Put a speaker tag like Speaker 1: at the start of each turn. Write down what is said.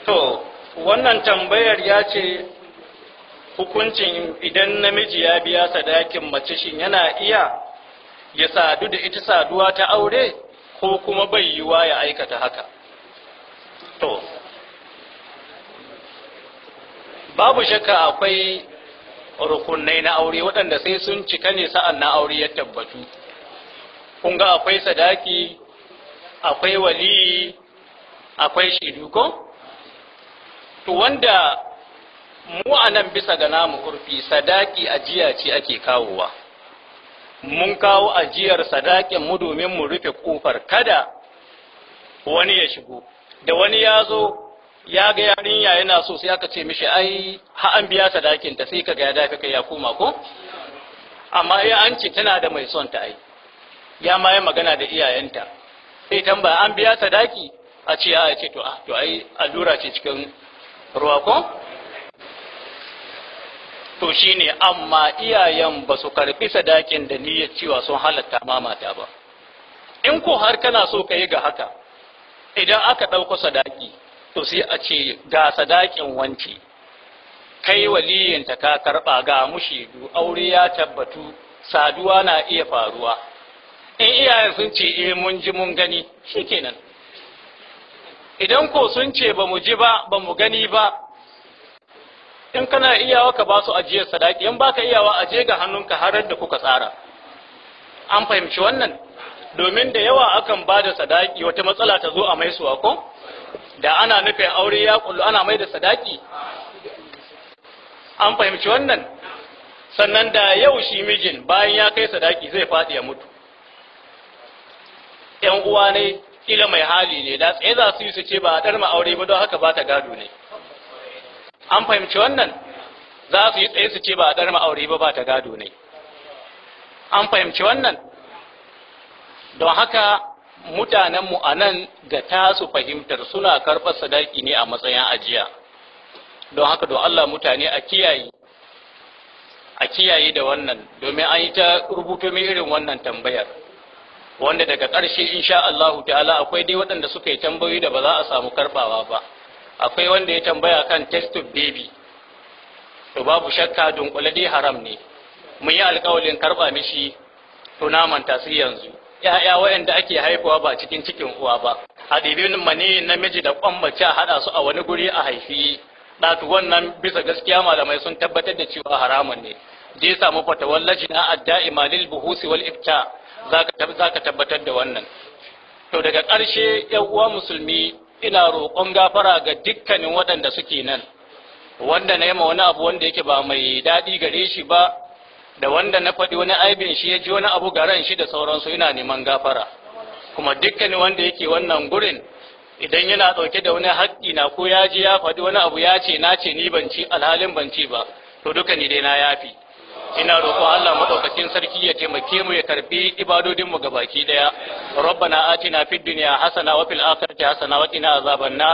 Speaker 1: To, wannan tambayar ya ce hukuncin idan namiji ya biya sadakin mace shin yana iya ya sadu da ita saduwa ta aure ko kuma bai yiwa ya aikata haka. To, babu shakka akwai rukunai na aure waɗanda sai sun cika ne sa'an na aure ya tabbatu. Kun ga akwai sadaki, akwai waliyi, akwai shaidu ko? To wanda mu a nan bisa ga namu kurfi sadaki ajiya ce ake kawowa. Mun kawo ajiyar sadakin mu domin mu rufe kofar kada wani ya shigo. Da wani ya zo ya ga yarinya yana so sai aka ce mishi ai ha an biya sadakin ta sai kaga ya dafi kai ya koma ko? Amma ya an ce tana da mai son ta ai. Ya ma yi magana da iyayenta. Sai tambaya an biya sadaki a ce ya ce to to ai allura ce cikin ruwa ko? To shi ne, amma iyayen ba su karɓi sadakin da niyyar cewa sun halatta mamata ba. In ko har kana so ka yi ga haka, idan aka ɗauko sadaki, to sai a ce ga sadakin wanci, kai waliyinta ka karɓa ga mushidu, aure ya tabbatu, saduwa na iya faruwa. In iyayen sun ce, eh mun ji mun gani, shi kenan. idan ko sun ce ba mu ji ba ba mu gani ba in kana iyawa ka ba su ajiyar sadaki in baka iyawa aje ga hannunka har da kuka tsara an fahimci wannan domin da yawa akan ba da sadaki wata matsala ta zo a mai suwa ko da ana nufin aure ya kullu ana mai da sadaki an fahimci wannan sannan da yau shi mijin bayan ya kai sadaki zai faɗi ya mutu ‘yan uwa ne kila mai hali ne da tsaye za su yi su ce ba a ɗarma aure ba don haka ba ta gado ne an fahimci wannan za su yi tsaye su ce ba a ɗarma aure ba ba ta gado ne an fahimci wannan don haka mutanenmu a nan ga tasu fahimtar suna karɓar sadaki ne a matsayin ajiya don haka don Allah mutane a kiyaye a kiyaye da wannan domin an yi ta rubuto mai irin wannan tambayar wanda daga ƙarshe insha Allah ta'ala akwai dai waɗanda suka yi tambayoyi da ba za a samu karɓawa ba akwai wanda ya tambaya kan test of baby to babu shakka dunkule dai haram ne mun yi alƙawalin karɓa mishi to na manta su yanzu ya'ya waɗanda ake haifuwa ba cikin cikin uwa ba a ɗibin mani namiji da kwan mace a haɗa su a wani guri a haifi ɗatu wannan bisa gaskiya malamai sun tabbatar da cewa haramun ne je samu fatawar lajina adda'ima lil buhusi wal ifta za ka tabbatar da wannan to daga ƙarshe ‘yan uwa musulmi ina roƙon gafara ga dukkanin waɗanda suke nan wanda na yama wani abu wanda yake ba mai daɗi gare shi ba da wanda na faɗi wani aibin shi ya ji wani abu ga ran shi da sauransu ina neman gafara kuma dukkanin wanda yake wannan gurin idan yana ɗauke da wani haƙƙi na ko ya ji ya faɗi wani abu ya ce na ce ni ban ci alhalin ban ci ba to duka ni dai na yafi ina roƙon Allah madaukakin sarki ya taimake mu ya karbi ibadodin mu gabaki daya rabbana atina fid dunya hasana wa fil akhirati hasana wa qina azaban nar